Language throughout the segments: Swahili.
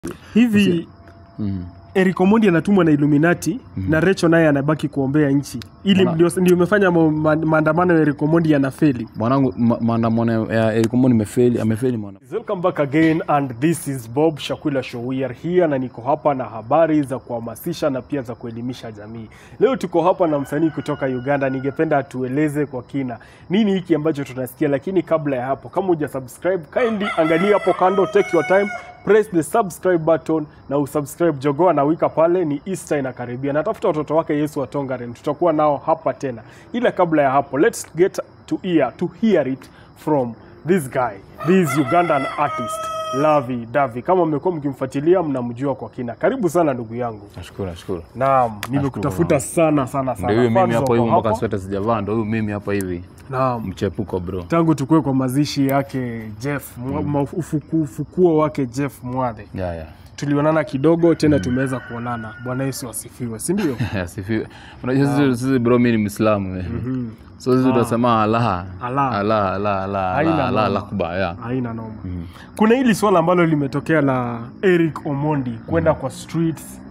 hivi Mm. Eric Omondi anatumwa na Illuminati na Recho naye anabaki kuombea nchi ili Mwana- ndio ndio imefanya ma- ma- maandamano ya Eric Omondi yanafeli. Mwanangu ma- maandamano ya Eric Omondi imefeli, amefeli mwana. Welcome back again and this is Bob Shakula Show. We are here na niko hapa na habari za kuhamasisha na pia za kuelimisha jamii. Leo tuko hapa na msanii kutoka Uganda. Ningependa atueleze kwa kina nini hiki ambacho tunasikia, lakini kabla ya hapo, kama huja subscribe, kindly angalia hapo kando, take your time press the subscribe button na usubscribe. Jogoo anawika pale, ni Easter inakaribia, natafuta watoto wake Yesu wa Tongaren, tutakuwa nao hapa tena. Ila kabla ya hapo, let's get to ear to hear it from this guy, this Ugandan artist Lavi Davi. Kama mmekuwa mkimfuatilia, mnamjua kwa kina. Karibu sana ndugu yangu. Nashukuru, nashukuru. Naam, nimekutafuta sana sana sana. Ndio huyu mimi Fans hapo wako hivi mpaka hapa. sweta sijavaa, ndio huyu mimi hapa hivi. Naam. Mchepuko bro. Tangu tukue kwa mazishi yake Jeff, mm. ufuku, ufukuo wake Jeff Mwadhe Ya ya. tulionana kidogo tena tumeweza kuonana. Bwana Yesu asifiwe, si ndio? Asifiwe. Unajua sisi sisi bro mimi ni Muislamu. eh. So sisi tunasema Allah. Allah. Allah, Allah, Allah, Haina Allah, Allah noma. akbar. Ya. Haina noma. Kuna hili swala ambalo limetokea la Eric Omondi kwenda kwa streets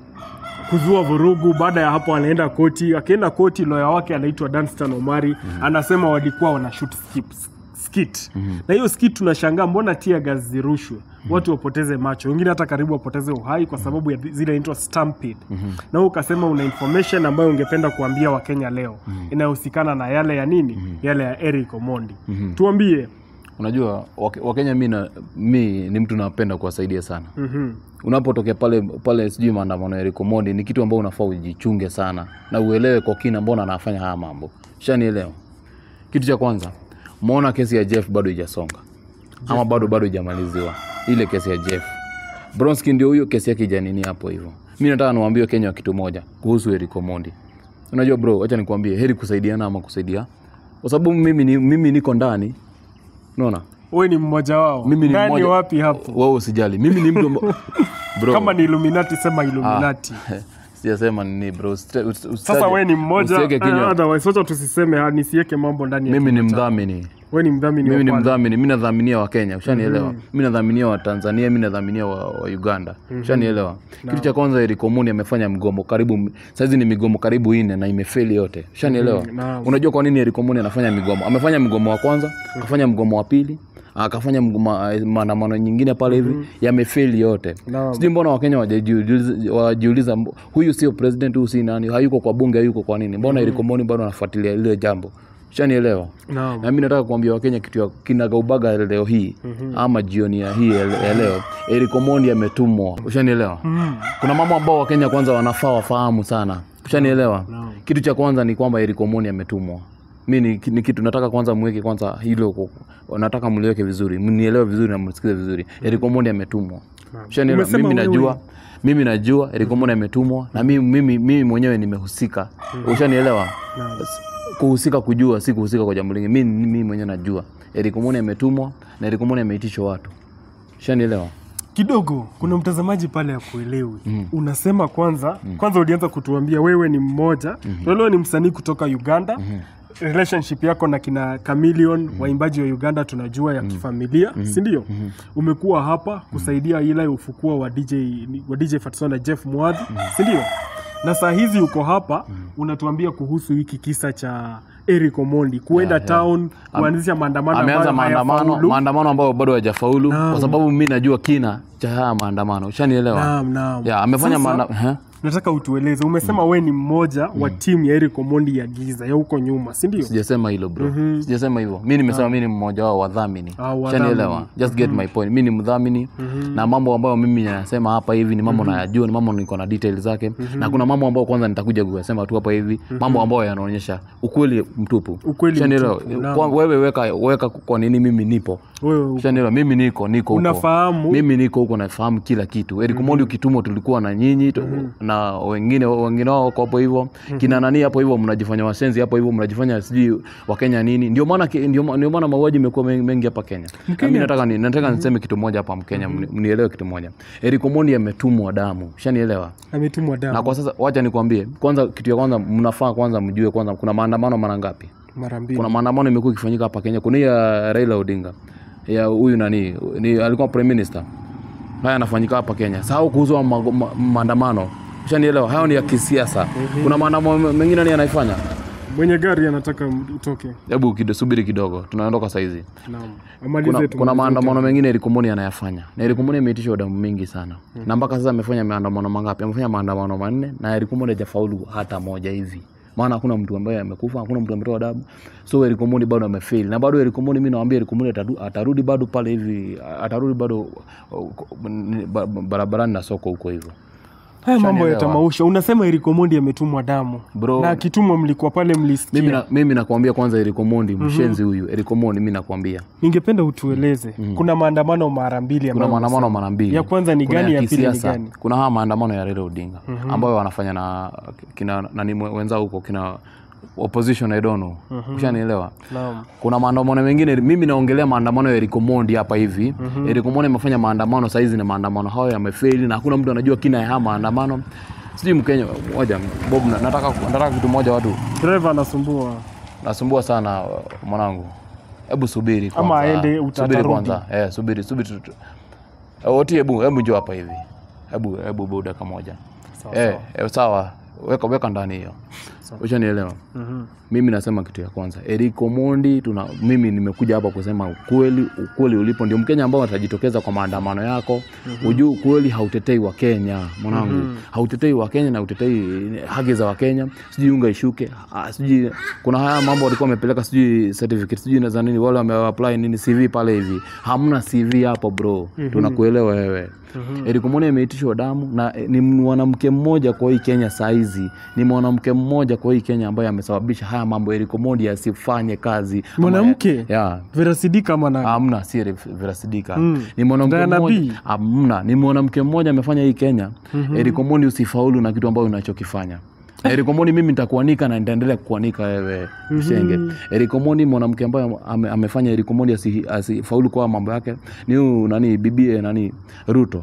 kuzua vurugu. Baada ya hapo, anaenda koti. Akienda koti, lawyer wake anaitwa Danstan Omari anasema walikuwa wana shoot skip- skit na hiyo skit tunashangaa, mbona tia gas zirushwe watu wapoteze macho, wengine hata karibu wapoteze uhai kwa sababu ya zile inaitwa stampede. Na wewe ukasema una information ambayo ungependa kuambia Wakenya leo inayohusikana na yale ya nini, yale ya Eric Omondi. Tuambie. Unajua Wake- Wakenya mi na mi ni mtu napenda kuwasaidia sana. Mhm. unapotokea pale pale sijui maandamano ya Eric Omondi ni kitu ambao unafaa ujichunge sana na uelewe kwa kina mbona anafanya haya mambo shanielewa kitu cha kwanza umeona kesi ya Jeff bado ijasonga ama bado bado ijamaliziwa ile kesi ya Jeff Bronski ndio huyo kesi yake ijanini hapo hivyo mi nataka niwaambie Kenya kitu moja kuhusu Eric Omondi unajua bro acha nikwambie heri kusaidiana ama kusaidia kwa sababu mimi, ni, mimi niko ndani unaona wewe ni mmoja wao mimi ni ndani mmoja wapi hapo wewe usijali mimi ni mtu amba- bro kama ni illuminati sema illuminati sijasema nini bro Usita- us- usitaje- sasa wewe ni mmoja usiweke kinywa. eh, otherwise wacha tusiseme ah, nisiweke mambo ndani ya mimi ni kinywa chako. mdhamini wewe ni mdhamini mimi ni wa pale. mdhamini mi nadhaminia wa kenya ushanielewa mi nadhaminia wa tanzania mi nadhaminia wa, wa uganda ushanielewa kitu cha kwanza Eric Omondi amefanya mgomo karibu saizi ni migomo karibu ine na imefeli yote ushanielewa naam. unajua kwa nini Eric Omondi anafanya migomo amefanya mgomo wa kwanza akafanya mgomo wa pili akafanya mgomo- maandamano nyingine pale hivi yamefeli yote Naam. sijui mbona wakenya wajiuliza- wajiuliza mbo- huyu sio president huyu si nani hayuko kwa bunge hayuko kwa nini mbona Eric Omondi bado anafuatilia ile jambo ushanielewa Naam. na mi nataka kuambia wakenya kitu ya kinagaubaga leo hii ama jioni ya hii ya ya leo Eric Omondi ametumwa ushanielewa kuna mambo ambao wakenya kwanza wanafaa wafahamu sana ushanielewa Naam. kitu cha kwanza ni kwamba Eric Omondi ametumwa mi ni, ni kitu nataka kwanza mweke kwanza hilo kwa- nataka mliweke vizuri mnielewe vizuri na msikize vizuri Eric Omondi ametumwa ushanielewa Umesema mimi wewe- najua mimi najua Eric Omondi ametumwa na mimi, mimi, mimi mwenyewe nimehusika ushanielewa kuhusika kujua si kuhusika kwa jambo lingine mimi mimi mwenyewe najua Eric Omondi ametumwa na Eric Omondi ameitishwa watu ushanielewa kidogo kuna mtazamaji pale ya kuelewi unasema kwanza kwanza ulianza kutuambia wewe ni mmoja wewe ni msanii kutoka uganda relationship yako na kina Chameleon waimbaji wa uganda tunajua ya kifamilia si ndio umekuwa hapa kusaidia ile ufukua wa dj wa dj Fatso na jeff mwadhi si ndio na saa hizi uko hapa unatuambia kuhusu hiki kisa cha Eric Omondi kuenda Yeah, yeah. town kuanzisha maandamano ameanza ambayo maandamano hayafaulu. maandamano ambayo bado hajafaulu Naam. kwa sababu mimi najua kina cha haya maandamano ushanielewa Naam, naam. ya amefanya Sasa, maandamano nataka utueleze umesema we ni mmoja wa timu ya Eric Omondi ya giza ya huko nyuma si ndio sijasema hilo bro sijasema hivyo mi nimesema mi ni mmoja wao wadhamini Ah, wadhamini. shanielewa just get my point mi ni mdhamini na mambo ambayo mimi nasema hapa hivi ni mambo nayajua ni mambo niko na details zake na kuna mambo ambayo kwanza nitakuja kuyasema tu hapa hivi mambo ambayo yanaonyesha ukweli mtupu Ukweli Shanielewa? mtupu, naam. Kwa- wewe weka weka kwa nini mimi nipo wewe shanielewa mimi niko niko huko unafahamu mimi niko huko nafahamu kila kitu Eric Omondi ukitumwa tulikuwa na nyinyi tu- na wengine wengine wao wako hapo hivyo kina nani hapo hivyo mnajifanya wasenzi hapo hivyo mnajifanya sijui wakenya nini ndio maana ki- ndio ma- ndio maana mauaji imekuwa mengi, mengi hapa Kenya na mimi nataka ni, nataka niseme kitu moja hapa Mkenya mni- mnielewe kitu moja Eric Omondi ametumwa damu shanielewa ametumwa na damu kwa sasa wacha nikwambie kwanza kitu ya kwanza mnafaa kwanza mjue kwanza kuna maandamano mara ngapi mara mbili kuna maandamano imekuwa ikifanyika hapa Kenya kuna hii ya Raila Odinga ya huyu nani ni alikuwa prime minister haya yanafanyika hapa Kenya. Sahau kuhusu ma, ma, maandamano. Ushanielewa? Hayo ni ya kisiasa. Kuna maandamano mengine nani anaifanya? Mwenye gari anataka utoke. Hebu kido, subiri kidogo, tunaondoka saizi. Naam. Amalize Kuna, tu. kuna maandamano mengine Eric Omondi anayafanya na Eric Omondi ameitisha damu mingi sana na mpaka sasa amefanya maandamano mangapi? Amefanya maandamano manne na Eric Omondi hajafaulu hata moja hivi, maana hakuna mtu ambaye amekufa, hakuna mtu ametoa damu, so Eric Omondi bado amefail, na bado Eric Omondi, mimi nawaambia Eric Omondi ataru- atarudi bado pale hivi, atarudi bado uh, ba- ba- barabarani na soko huko hivyo Haya mambo ya Ushanielewa? tamausha. Unasema Eric Omondi ametumwa damu. bro. Na akitumwa mlikuwa pale mlisikia. mimi na, mimi nakwambia kwanza, Eric Omondi mshenzi huyu, Eric Omondi mimi nakwambia Ningependa utueleze. Kuna maandamano mara mbili kuna ambayo maandamano mara mbili. Ya kwanza ni Kuna gani, ya pili ni kisiasa. gani? Kuna haya maandamano ya Raila Odinga ambayo wanafanya na kina nani mwe- wenzao huko kina opposition I don't know. Ushanielewa? Naam. Kuna maandamano mengine, mimi naongelea maandamano ya Eric Omondi hapa hivi. Eric Omondi amefanya maandamano saa hizi na maandamano hayo yamefeli na hakuna mtu anajua kina ya haya maandamano. Sijui Mkenya moja Bob, na- nataka nataka kitu moja watu Driver anasumbua. nasumbua sana mwanangu, hebu subiri Ama kwanza. aende, uta- subiri atarudi. kwanza, eh, subiri subiri tu- tu- Eh, Oti, hebu hebu njoo hapa hivi, hebu hebu bu dakika moja Sawa, eh, eh, sawa, weka weka ndani hiyo, ushanielewa. Mhm. Mimi nasema kitu ya kwanza, Eric Omondi, tuna mimi nimekuja hapa kusema ukweli, ukweli ulipo ndio Mkenya ambao atajitokeza kwa maandamano yako. Ujue ukweli hautetei wa Kenya mwanangu, hautetei wa Kenya na utetei haki za Wakenya, sijui unga ishuke, ah, sijui kuna haya mambo walikuwa wamepeleka, sijui certificate, sijui na za nini, wale wameapply nini CV pale hivi, hamna CV hapo bro, tunakuelewa wewe. Eric Omondi ameitishwa damu na eh, ni mwanamke mmoja kwa hii Kenya saizi, ni mwanamke mmoja kwa hii Kenya ambaye amesababisha haya mambo Eric Omondi asifanye kazi. Ama- Mwanamke? ya Vera Sidika ama nani? Hamna, si Re- Vera Sidika. Mm. Ni mwanamke Diana mmoja. B. Hamna, ni mwanamke mmoja amefanya hii Kenya. Eric Omondi usifaulu na kitu ambayo unachokifanya. Eric Omondi mimi nitakuanika na nitaendelea kukuanika wewe mshenge. Eric Omondi mwanamke ambaye ame, amefanya Eric Omondi asi- asifaulu kwa mambo yake ni huyu nani bibie nani Ruto.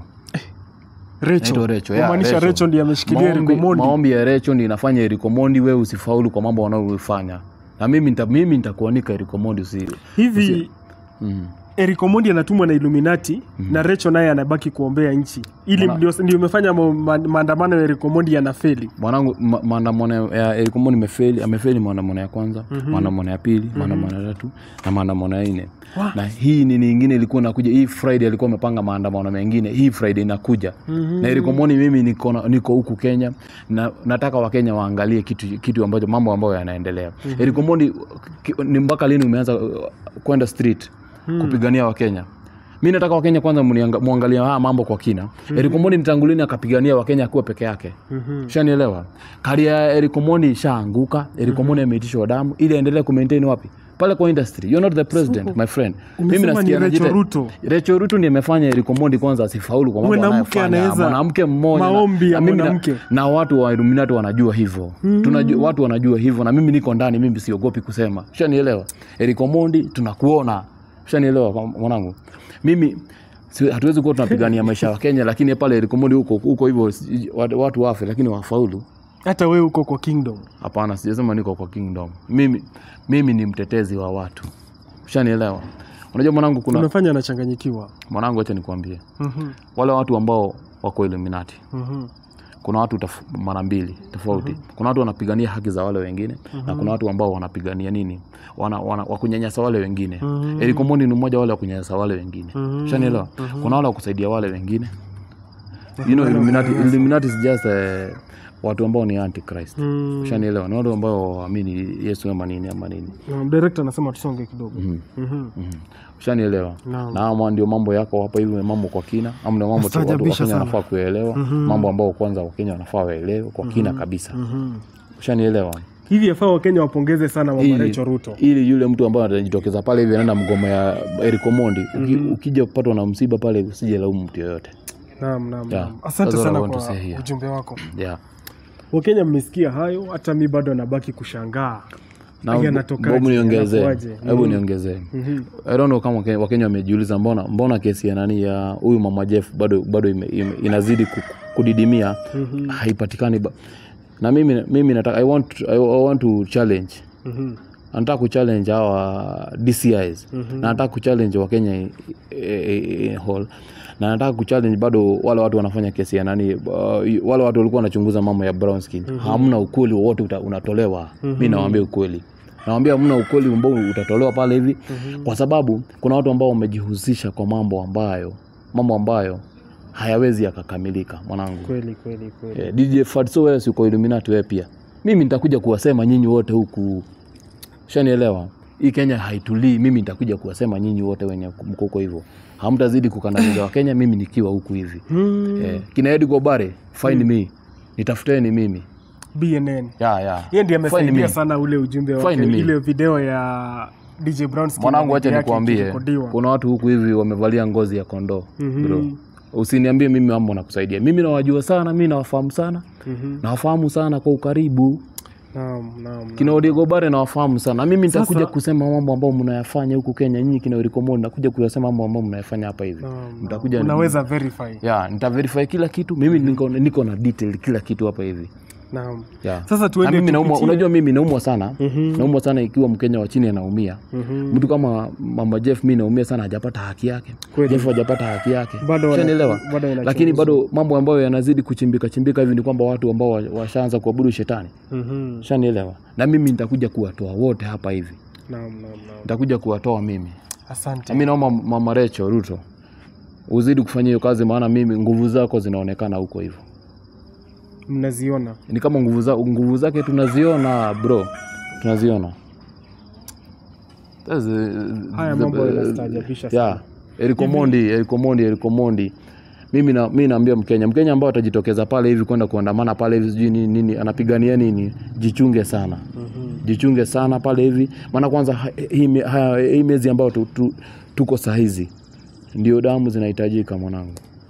Recho. Naitwa Recho, yeah, Kumaanisha Recho. Recho ndiye ameshikilia Eric Maombi- Omondi. Maombi ya Recho ndio inafanya Eric Omondi wewe usifaulu kwa mambo wanayoifanya. Na mimi nita, mimi nitakuanika Eric Omondi usi Hivi mm. Eric Omondi anatumwa na Illuminati na Recho naye anabaki kuombea nchi. Ili Mwana- ndio ndio imefanya ma- ma- maandamano ya Eric Omondi yanafeli. mwanangu ma- maandamano ya Eric Omondi imefeli, amefeli maandamano ya kwanza, maandamano ya pili, maandamano ya tatu na maandamano ya nne. Na hii ni nyingine ilikuwa inakuja, hii Friday alikuwa amepanga maandamano mengine, hii Friday inakuja. Na Eric Omondi mimi niko na- niko huku Kenya na nataka Wakenya waangalie kitu kitu ambacho mambo ambayo yanaendelea. Eric Omondi ki- ni mpaka lini umeanza uh, kwenda street kupigania Wakenya? mi nataka wakenya kwanza mnianga- muangalie haya mambo kwa kina mm-hmm. Eric Omondi nitangulini akapigania wakenya akiwa peke yake Mhm. shanielewa karia ya Eric Omondi ishaanguka Eric Omondi ameitishwa damu ili aendelee kumaintain wapi pale kwa industry you're not the president my friend umesema ni Rachel anajita- Ruto. Rachel Ruto ndiye amefanya Eric Omondi kwanza asifaulu kwa mambo Mwanamke anayofanya. anaweza- mwanamke mmoja na- maombi ya na mimi na- mwanamke. na watu wa Illuminati wanajua hivyo Tunajua, watu wanajua hivyo na mimi niko ndani mimi siogopi kusema shanielewa Eric Omondi tunakuona shanielewa kwa- mwanangu mimi si- hatuwezi kuwa tunapigania maisha ya Kenya lakini pale Eric Omondi huko huko hivyo si- watu- watu wafe lakini wafaulu Hata wewe uko kwa kingdom. hapana sijasema niko kwa kingdom mimi mimi ni mtetezi wa watu shanielewa unajua mwanangu kuna Unafanya anachanganyikiwa. mwanangu acha nikwambie Mhm. wale watu ambao wako Illuminati Mhm. kuna watu taf- mara mbili tofauti kuna watu wanapigania haki za wale wengine na kuna watu ambao wanapigania nini wana, wana, wakunyanyasa wale wengine Mhm. Eric Omondi ni mmoja wale wakunyanyasa wale wengine Mhm. shanielewa kuna wale wakusaidia wale wengine you know, Illuminati, Illuminati is just eh, watu ambao ni antichrist Mm. shanielewa ni watu ambao waamini Yesu ama nini ama nini Um, director anasema tusonge kidogo. Mhm. Mhm. Mhm. ushanielewa Naam. na ama ndio mambo yako hapa hivi mambo kwa kina ama ndio mambo tu watu wa Nastaajabisha Kenya sana. wanafaa kuelewa mambo ambao kwanza wakenya wanafaa waelewe kwa kina kabisa Mhm. ushanielewa Hivi yafaa Wakenya wapongeze sana mama Ili- Rachel Ruto. ili yule mtu ambaye atajitokeza pale hivi anaenda mgomo ya Eric Omondi uki, ukija kupatwa na msiba pale usije laumu mtu yoyote Naam, naam, Yeah. naam. Asante That's what I sana want to kwa say here. ujumbe wako. yeah. Wakenya mmesikia hayo, hata mi bado nabaki kushangaa. na Haya yanatokaje? hebu niongezee Yanakuaje? hebu Mhm. niongezee Mhm. I don't know kama Wakenya- wakenya wamejiuliza mbona mbona kesi ya nani ya huyu mama Jeff bado bado ime, ime, inazidi ku- kudidimia Mhm. haipatikani ba- na mimi mimi nataka I want I, I want to challenge Mhm. anataka kuchallenge hawa DCIs na anataka kuchallenge Wakenya eh, eh, eh, hall na anataka kuchallenge bado wale watu wanafanya kesi ya nani uh, wale watu walikuwa wanachunguza mambo ya brown skin hamna ukweli wowote uta- unatolewa mi nawaambia ukweli nawambia hamna ukweli ambao utatolewa pale hivi kwa sababu kuna watu ambao wamejihusisha kwa mambo ambayo mambo ambayo hayawezi yakakamilika mwanangu kweli kweli kweli Eh, DJ Fatso wewe si uko Illuminati wewe pia. Mimi nitakuja kuwasema nyinyi wote huku. Shanielewa? Hii Kenya haitulii, mimi nitakuja kuwasema nyinyi wote wenye mko huko hivyo. Hamtazidi kukandamiza wa Kenya mimi nikiwa huku hivi. Hmm, Eh, kina Eddie Gobare, find me. Nitafuteni mimi. BNN Ya ya. yeye ndiye Find amesaidia me. sana ule ujumbe wake Find me. ile video ya DJ Brown Skin Mwanangu na acha bibi yake nikuambie. ikirekodiwa. Kuna watu huku hivi wamevalia ngozi ya kondoo. Mhm. Bro. Usiniambie mimi mambo nakusaidia. Mimi nawajua sana, mimi nawafahamu sana. Mhm. Nawafahamu sana kwa ukaribu. Naam, naam. kina Odigo Bare nawafahamu sana na mimi nitakuja Sasa- kusema mambo ambayo mnayafanya huku Kenya nyinyi kina Eriko Mondi nakuja kuyasema mambo ambayo mnayafanya hapa hivi Naam, mtakuja naam. unaweza verify. ya nitaverify kila kitu mimi niko, niko na detail kila kitu hapa hivi Naam. ya Sasa na tuende mimi naumwa, tupitie- unajua mimi naumwa sana Mhm. naumwa sana ikiwa Mkenya wa chini anaumia Mhm. mtu kama mama Jeff mimi naumia sana hajapata haki yake Kweli. Jeff hajapata haki yake Bado wana- Ushanielewa? bado inachunguzwa. lakini bado mambo ambayo yanazidi kuchimbika chimbika hivi ni kwamba watu ambao wa- washaanza kuabudu shetani Mhm. shanielewa na mimi nitakuja kuwatoa wote hapa hivi Naam, naam, naam. nitakuja kuwatoa mimi Asante. mi naomba mama Recho Ruto uzidi kufanya hiyo kazi, maana mimi nguvu zako zinaonekana huko hivyo. Mnaziona. Ni kama nguvu, za, nguvu zake tunaziona bro, tunaziona. That's the- Haya the- mambo yanastaajabisha sana. yeah. Eriko Mondi, Eriko Mondi, Eriko Mondi. Mimi na mimi naambia Mkenya, Mkenya ambao atajitokeza pale hivi kwenda kuandamana pale hivi sijui nini, nini anapigania nini, jichunge sana. Mhm. Jichunge sana pale hivi, maana kwanza ha- hii me- haya- hii miezi ambayo tu, tu, tuko saa hizi ndio damu zinahitajika mwanangu.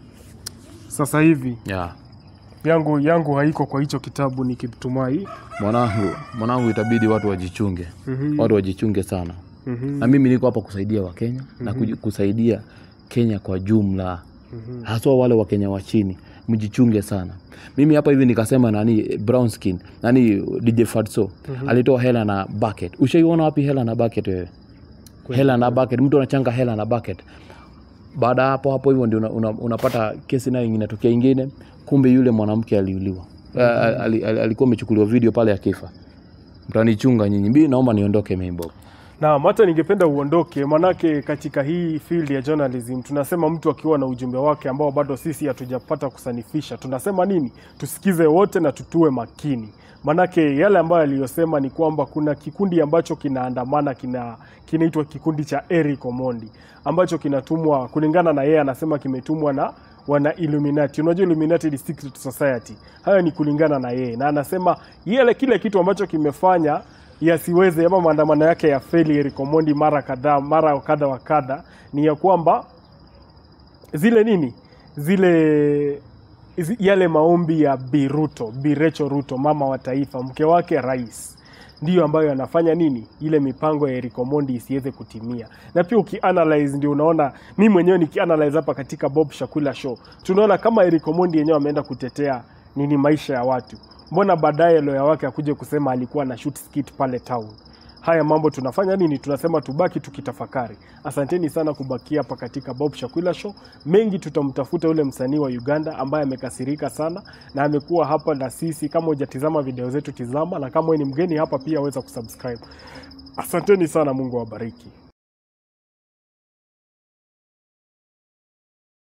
Sasa hivi Yeah. yangu yangu haiko kwa hicho kitabu nikitumai. Mwanangu, mwanangu itabidi watu wajichunge. Mhm. Watu wajichunge sana. Mhm. Na mimi niko hapa kusaidia Wakenya na kuji- kusaidia Kenya kwa jumla. Mhm. Haswa wale Wakenya wa chini. Mjichunge sana. Mimi hapa hivi nikasema nani brown skin, nani DJ Fatso alitoa hela na bucket. Ushaiona wapi hela na bucket wewe? Hela na bucket, mtu anachanga hela na bucket. Baada ya hapo hapo hivyo ndio una, una, unapata kesi nayo inatokea ingine, kumbe yule mwanamke aliuliwa. Mm alikuwa amechukuliwa video pale akifa. Mtanichunga nyinyi. Mimi naomba niondoke mimi Bob. Naam, hata ningependa uondoke, manake katika hii field ya journalism tunasema mtu akiwa na ujumbe wake ambao bado sisi hatujapata kusanifisha, tunasema nini? Tusikize wote na tutue makini, manake yale ambayo aliyosema ni kwamba kuna kikundi ambacho kinaandamana kina kinaitwa kikundi cha Eric Omondi ambacho kinatumwa kulingana na yeye, anasema kimetumwa na wana Illuminati. Unajua Illuminati ni secret society. Hayo ni kulingana na yeye, na anasema yele kile kitu ambacho kimefanya yasiweze ama maandamano yake ya feli Eric Omondi mara kadhaa mara kadha wa kadha ni ya kwamba zile nini zile zi- yale maombi ya Bi Ruto, Bi Rachel Ruto, mama wa taifa, mke wake rais, ndiyo ambayo yanafanya nini ile mipango ya Eric Omondi isiweze kutimia. Na pia ukianalyze, ndio unaona, mi mwenyewe nikianalyze hapa katika Bob Shakula show, tunaona kama Eric Omondi yenyewe ameenda kutetea nini maisha ya watu, mbona baadaye lawyer wake akuje kusema alikuwa na shoot skit pale town haya mambo tunafanya nini? Tunasema tubaki tukitafakari. Asanteni sana kubakia hapa katika Bob Shakwila Show. Mengi tutamtafuta yule msanii wa Uganda ambaye amekasirika sana na amekuwa hapa na sisi. Kama hujatizama video zetu, tizama, na kama wewe ni mgeni hapa pia weza kusubscribe. Asanteni sana, Mungu awabariki.